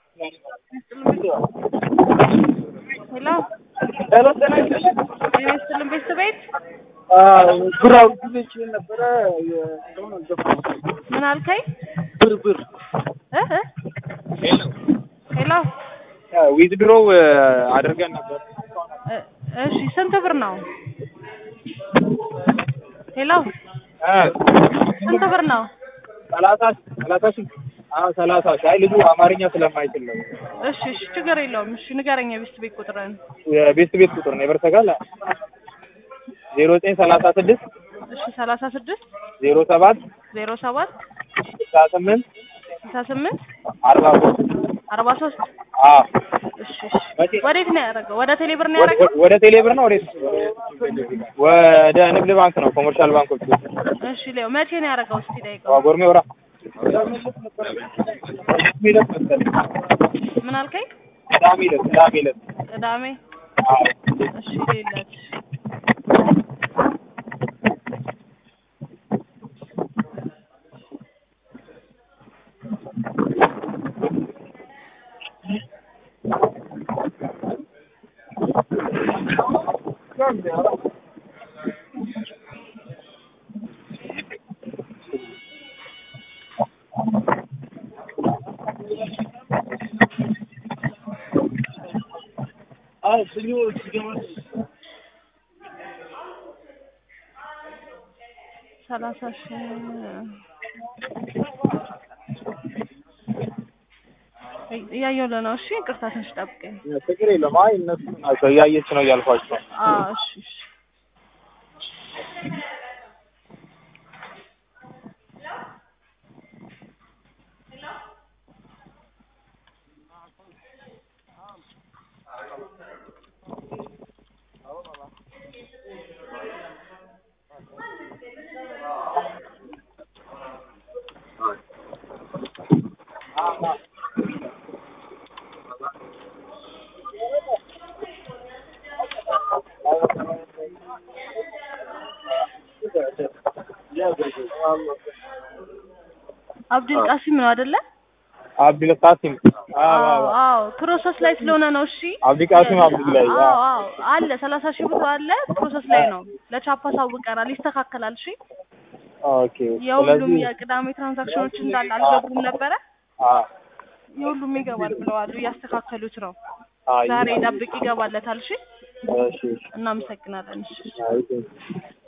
ሄሎ ሄሎ ጤና ይስጥልኝ። ጤና ይስጥልን ቤተሰቤት ብራው ጊዜ ነበረ የሆነ ገባ ምን አልከኝ? ብር ብር እ እ ሄሎ ዊዝድሮው አድርገን ነበር። እ እሺ ስንት ብር ነው? ሄሎ ስንት ብር ነው? ሰላሳ ሰላሳ ሺህ አዎ ሰላሳ ሺህ አይ ልጁ አማርኛ ስለማይችል ነው። እሺ እሺ ችግር የለውም። እሺ ንገረኝ የቤት ቤት ቁጥርን። የቤት ቤት ቁጥር ነው የበርሰጋል ዜሮ ዘጠኝ ሰላሳ ስድስት እሺ ሰላሳ ስድስት ዜሮ ሰባት ዜሮ ሰባት ስልሳ ስምንት ስልሳ ስምንት አርባ ሶስት አርባ ሶስት አዎ እሺ እሺ መቼ- ወዴት ነው ያደረገው? ወደ ቴሌ ብር ነው ያደረገው? ወደ- ወደ ቴሌብር ነው ወዴት? ወደ ንግድ ባንክ ነው ኮመርሻል ባንኮች እሺ ሌው መቼ ነው ያደረገው? እስቲ ጠይቀው። ጎርሜ ወራ ሚለት መሰለኝ ምን አልከኝ? ቅዳሜ ዕለት ቅዳሜ ዕለት ቅዳሜ አዎ እሺ ሌላት አዎ ስኞ ሲገመት ሰላሳ ሺህ እያየሁልህ ነው። እሺ ይቅርታ ትንሽ ጠብቀኝ። ችግር የለም። አይ እነሱ ናቸው እያየች ነው እያልኳቸው አዎ እሺ እሺ አብዱል ቃሲም ነው አይደለ? አብዱል ቃሲም አዎ አዎ አዎ አዎ ፕሮሰስ ላይ ስለሆነ ነው። እሺ አብዱል ቃሲም አብዱላይ አዎ አዎ አለ ሰላሳ ሺህ ብር አለ ፕሮሰስ ላይ ነው። ለቻፓ ሳውቀናል፣ ይስተካከላል። እሺ ኦኬ የሁሉም ስለዚህ የቅዳሜ ትራንዛክሽኖች እንዳለ አልገቡም ነበረ። አዎ የሁሉም ይገባል ብለዋል፣ እያስተካከሉት ነው። አይ ዛሬ ጠብቅ ይገባለታል። እሺ እሺ እናመሰግናለን። እሺ አይ